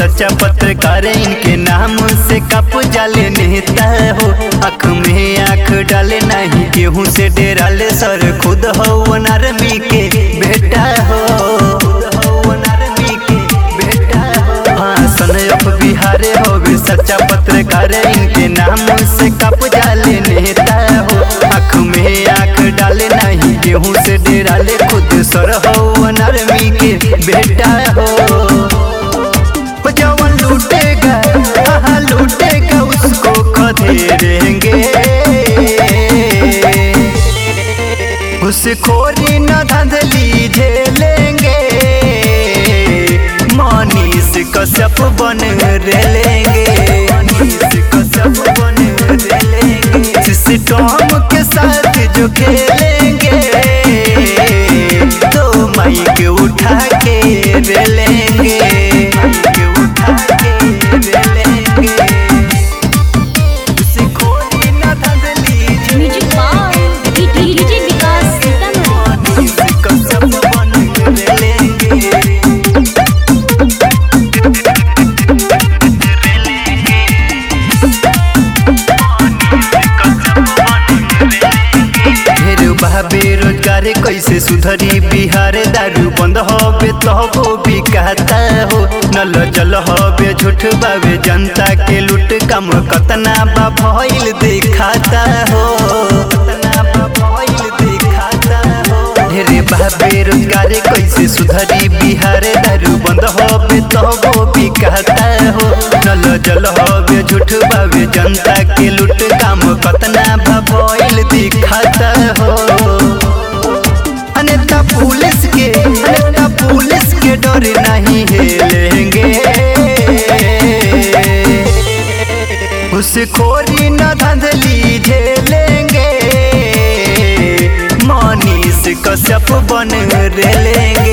सच्चा पत्रकार इनके नाम से कप जाले नेता हो आँख में आँख डाले नहीं केहू से डेराले सर खुद हो आर्मी के बेटा हो हाँ सनयप बिहारे हो गए सच्चा पत्रकार इनके नाम से कप जाले नेता हो आँख में आँख डाले नहीं गेहूँ से डेराले खुद सर हो आर्मी के बेटा हो जवन लूटेगा हाँ लूटेगा उसको खदेड़ेंगे घुसखोरी न धंधली झेलेंगे मनीष कश्यप बन रेलेंगे मनीष कश्यप बन रेलेंगे सिस्टम के साथ जो खेलेंगे तो माइक उठा के रेलेंगे माइक उठा के रेलेंगे घुसखोरी न धंधली music by DJ Vikas Sitamarhi Manish Kashyap बन रेलेंगे ढेर बा बेरोजगारी कैसे सुधरी बिहार दारू बंद होबे तबो बिकाता हो नल जल होबे झूठ बाबे जनता के लूट कम कतना बा भइल दिखाता हो कतना बा भइल दिखाता हो ढेरे बा बेरोजगारी कैसे सुधरी बिहार दारू बंद होबे तबो बिकाता हो नल जल होबे झूठ बाबे जनता के लूट काम कतना बा भइल दिखाता हो अनेता पुलिस के अनेता पुलिस के डर नहीं हेलेंगे घुसखोरी न धंधली झेलेंगे मनीष कश्यप बन रेलेंगे